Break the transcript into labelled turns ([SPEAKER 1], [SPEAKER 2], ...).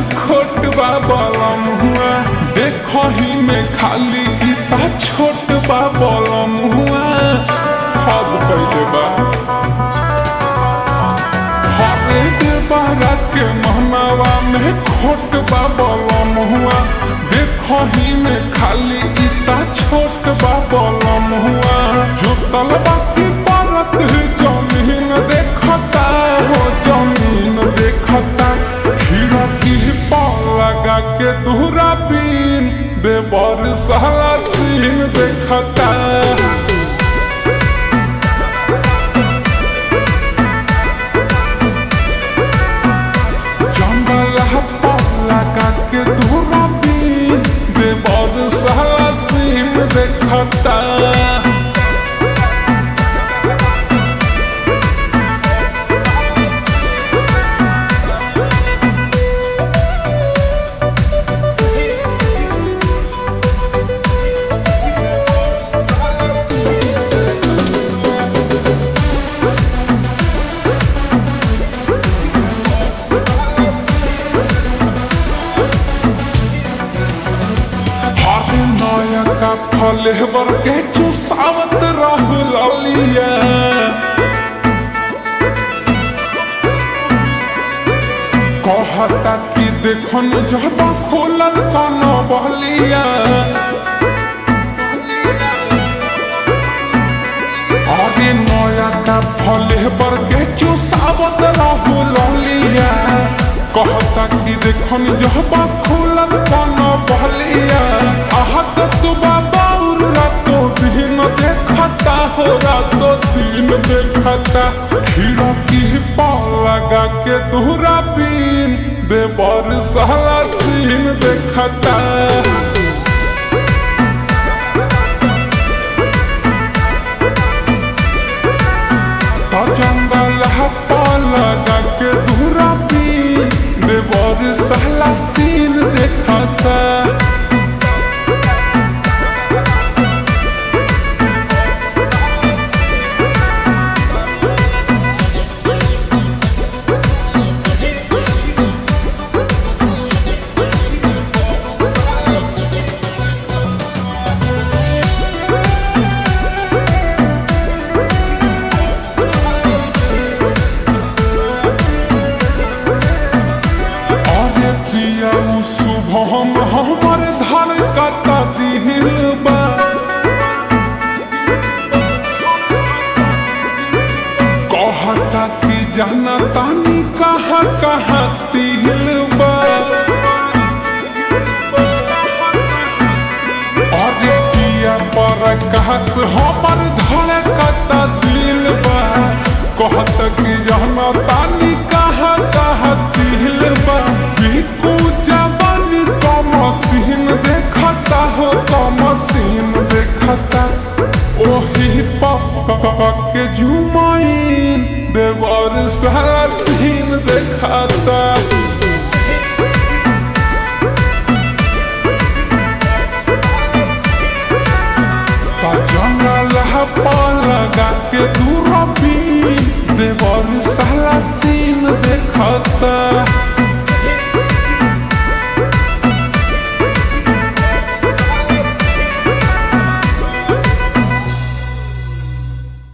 [SPEAKER 1] खोट बा बलम हुआ देखो ही में खाली इता छोट बा बलम हुआ हद कैले बा हरे देवरा के महनावा में खोट बा बलम हुआ देखो ही में खाली इता छोट बा बलम हुआ जो तलबा की परत जमीन देखता हो जमीन देखता खीरा की पाल लगा के दूरा बीन देवर सहला सीन देखता जंगल लगा के दूरा बीन देवर सहला सीन देखता हरे नयका फलेवर के चुसावत रहु ललिया कहता कि देखन जब खोलल कन बहलिया अरे नयका फलेवर के चुसावत रहु ललिया कहता कि देखन जब खोलल कन बहलिया आहत तू बाबा रातो दिन देखता हो रातो दिन देखता खीरा की पाल लगा के दूरा बीन देवर सहला सीन देखता तो जंगल पाल लगा के दूरा बीन देवर सहला सीन देखता अरे पिया उ शुभम हमर धन कता दिल बा कहता कि जाना तानी कहाँ कहाँ तिल बा अरे पिया पर कहस हमर धन कता दिल बा कहता कि जाना तानी कहाँ कहाँ तिल बा बिकू जवानी तो मसीन देखता हो तो मसीन देखता ओही पप्पा के जुमाइन देवर सारा सीन देखता जंगल पाल लगा के दूर